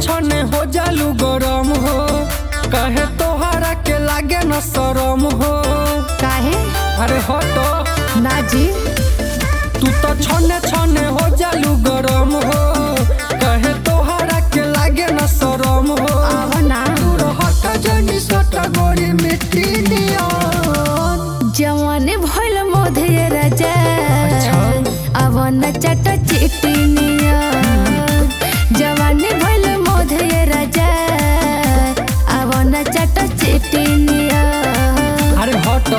छने हो जालू गरम हो कहे तोहरा के लागे न शरम हो काहे अरे हट ना जी तू तो छने छने हो जालू गरम हो कहे तोहरा के लागे न शरम हो आव ना तू रहत जनी सट गोरी मिट्टी नियन जवान भइल मोधे राजा अच्छा। अब न चट चिटिनिया जवान भइल मोधे राजा अब न चट चिटिनिया अरे हट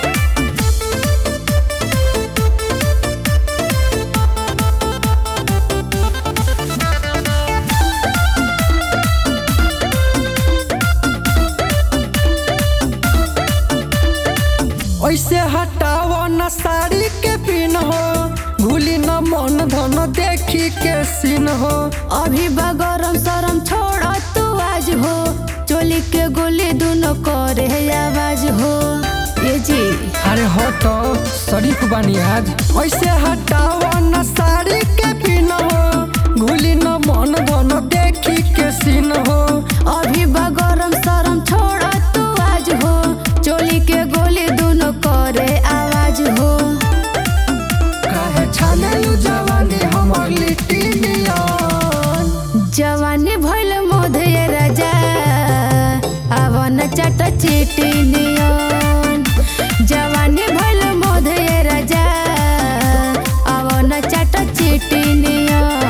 ऐसे हटाव न साड़ी के पिन हो भूली न मन धन देखी के सीन हो अभी बगरम सरम छोड़ तू आज हो चोली के गोली दोनों करे आवाज हो ये जी अरे हट शरीफ बानी आज ऐसे हटाव न साड़ी के पिन हो भूली न मन धन देखी के सीन हो अभी बगरम सरम छोड़ तू आज हो चोली के गोली दोनों करे आवाज हो काहे छानलू जवानी हमर लिट्टी नियन जवानी भइल मोधे राजा अब न चट चिटी नियन जवानी भइल मोधे राजा अब न चट चिटी नियन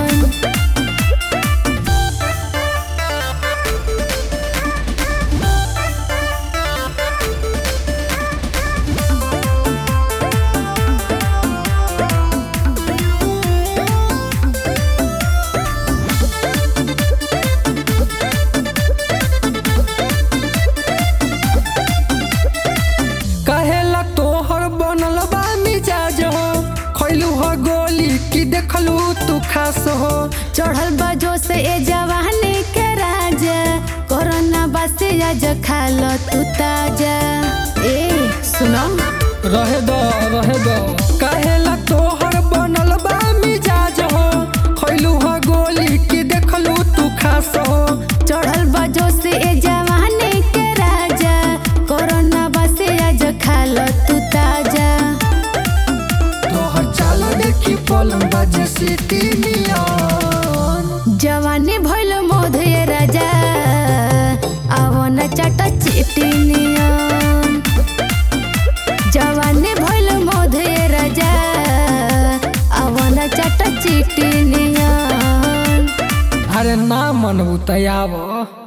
कहेला तोहर बनल बा मिजाज हो खैलू हो गोली की देखलू तू खास हो चढ़ल बजो से ए जवानी के राजा कोरोना बसे आज खा लो तू ताजा ए सुनो रहे दो रहे दो कहेला तोहर बनल बा मिजाज हो खैलू हो गोली की देखलू तू खास हो चढ़ल बजो से ए जवानी के राजा कोरोना बसे आज खा लो तू ताजा तोहर चाल देखी पलम बाजे सिटी नियन जवानी भइल मोधे राजा अब न चट चिटी नियन जवानी भइल मोधे राजा अब न चट चिटी नियन अरे ना मनबू तयाब